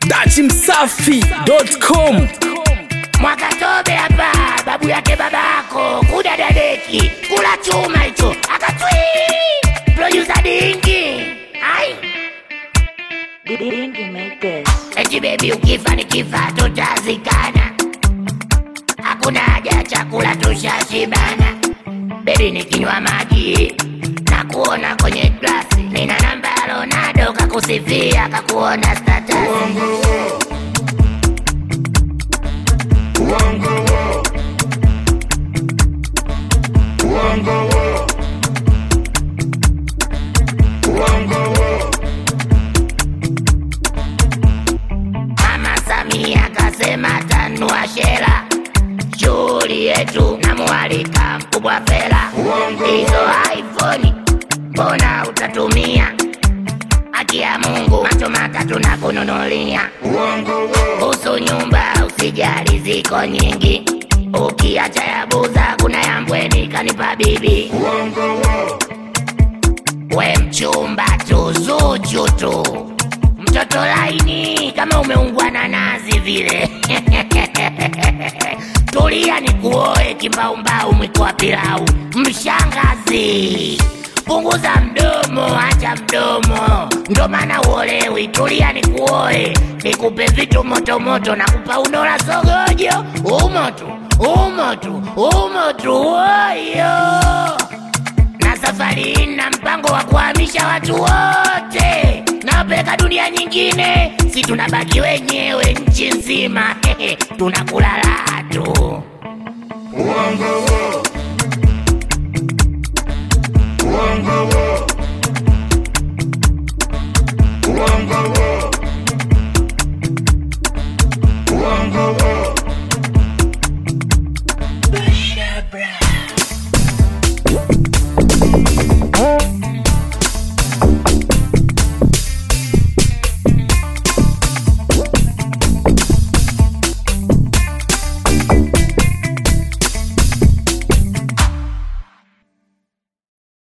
dachimsafi.com Mwakatobe hapa, babu yake babako, kuda dadeki, kula chuma hicho, akatwi producer dingi. Ai, Dingy make this. eti baby ukifa nikifa tutazikana. Hakuna haja ya chakula tushashibana. Baby nikinywa maji na kuona kwenye glasi, nina namba ya Ronaldo kakusifia kakuona status. Mama Samia kasema tanua shera, shughuli yetu na mwalika mkubwa Fela. Hizo iPhone mbona utatumia? Haki ya Mungu macho matatu na kununulia. Kuhusu nyumba usijali, ziko nyingi, ukiacha ya buza kuna ya mbweni kanipa bibi. We mchumba tu zuchu tu, mtoto laini kama umeungwa na nazi vile. Tulia ni kuoe kimbaumbau, mwiko wa pilau. Mshangazi, punguza mdomo, acha mdomo, ndo maana uolewi. Tulia ni kuoe, nikupe vitu motomoto, nakupa unola sogojo, umo tu, umo tu, umo tu, oyo na safari hii na mpango wa kuhamisha watu wote nawapeleka dunia nyingine, si tunabaki wenyewe nchi nzima tunakula raha tu.